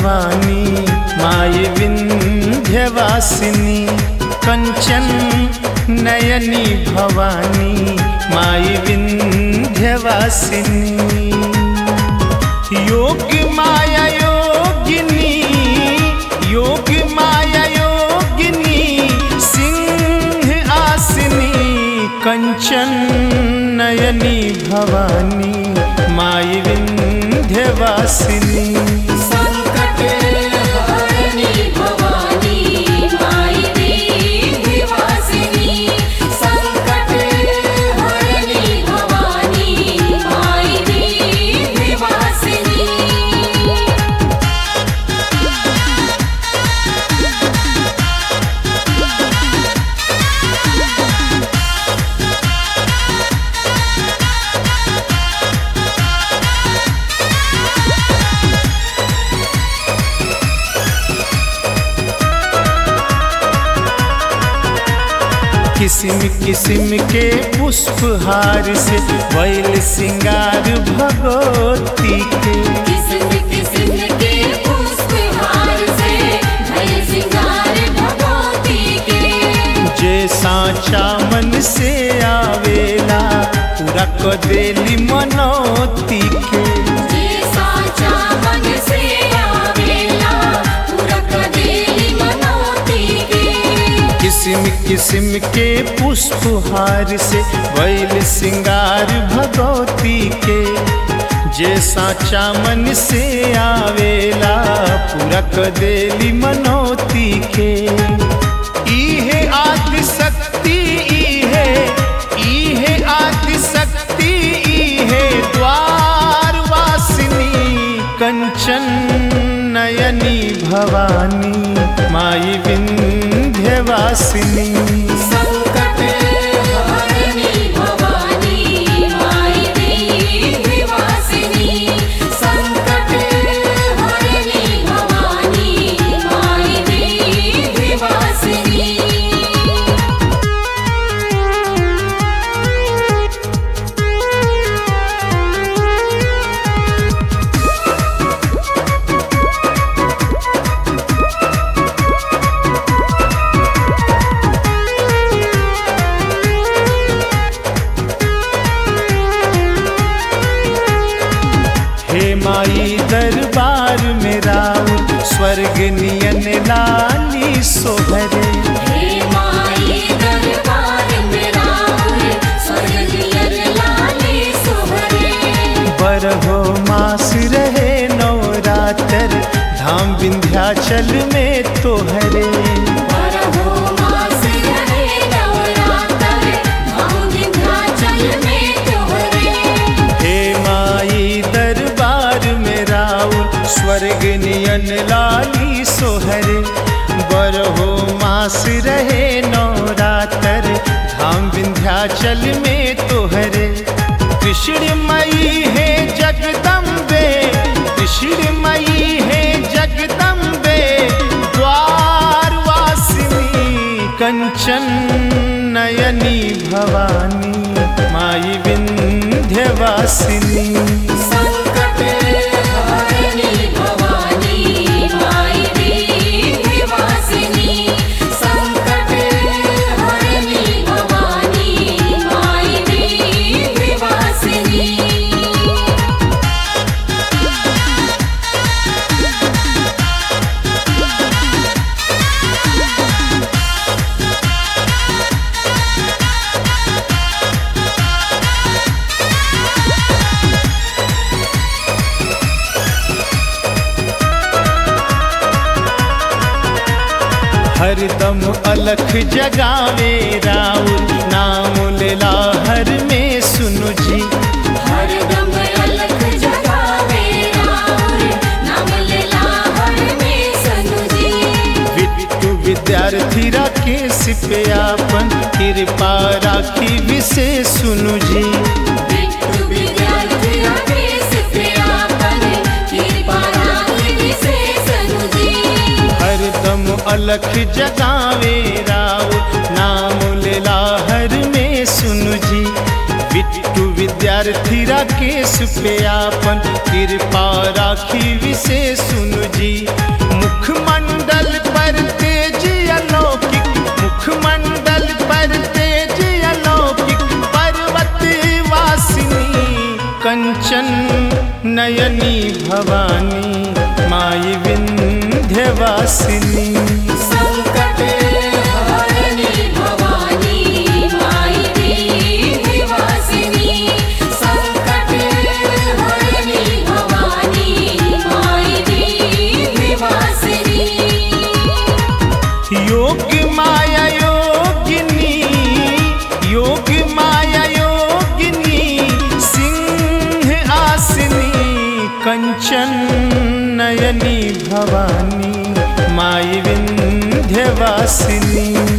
भवानी माई विंध्यवासिनी कंचन नयनी भवानी माई विंध्यवासिनी योग माया योगिनी योग माया योगिनी सिंह आसिनी कंचन नयनी भवानी माई विंध्यवासिनी संकट हरणी भवानी माई विंध्यवासिनी संकट हरणी भवानी माई विंध्यवासिनी किस्म किस्म के पुष्पहार से वैल सिंगार भगवती के किस्म किस्म के पुष्पहार से भय सिंगार भगवती के जे साचा मन से आवेला पूरा क देली मनोती के जे साचा मन से आवेला पूरा कदेली मनोती के किस्म किस्म के पुष्पहार से वैल सिंगार भगवती के जे साचा मन से आवेला पूरा क देली मनोती के इहे आदि शक्ति इहे इहे आदि शक्ति इहे द्वार वासिनी कंचन नयनी भवानी माई विंध्यवासिनी संकट हरणी भवानी माई विंध्यवासिनी संकट हरणी भवानी माई विंध्यवासिनी हे माई दरबार में राउत स्वर्ग नियन लाली सोहरे हे माई दरबार में राहुल स्वर्गीयर लाले सोहरे बरहो मास रहे नवरात्र धाम विंध्याचल में तोहरे बरहो मास रहे नवरात्र धाम विंध्याचल में तोहरे हे माई दरबार में राउत स्वर्ग नियन लाली सोहरे बरहो मास रहे नवरात्र धाम विंध्याचल में तोहरे कृष्ण मई है जगदम्बे कृष्ण मई है जगदम्बे द्वार वासिनी कंचन नयनी भवानी माई विंध्यवासिनी संकट हरणी भवानी माई विंध्यवासिनी संकट हरणी भवानी माई विंध्यवासिनी हरदम अलख जगावे राउर नाम लेला हर में सुनु जी हरदम अलख जगावे राहुल नाम लेला हर में सनुजी विट्टू विद्यार्थी राकेश पे आपन कृपा राखी विशेष सुनु जी बिट्टू विद्यार्थी राकेश पे आपन कृपा राखी विशेष सनुजी हरदम अलख जगावे राउर नाम लेला हर में सुनु जी बिट्टू विद्या विद्यार्थी राकेश पे आपन कृपा राखी विशेष सुनु जी मुखमंडल पर तेज अलौकिक मुखमंडल पर तेज अलौकिक पर्वत वासिनी कंचन नयनी भवानी माई विंध्यवासिनी संकट हरणी भवानी माई विंध्यवासिनी संकट हरणी भवानी माई विंध्यवासिनी योग माया योगिनी योग माया योगिनी सिंह आसिनी कंचन नयनी भवानी माई विंध्यवासिनी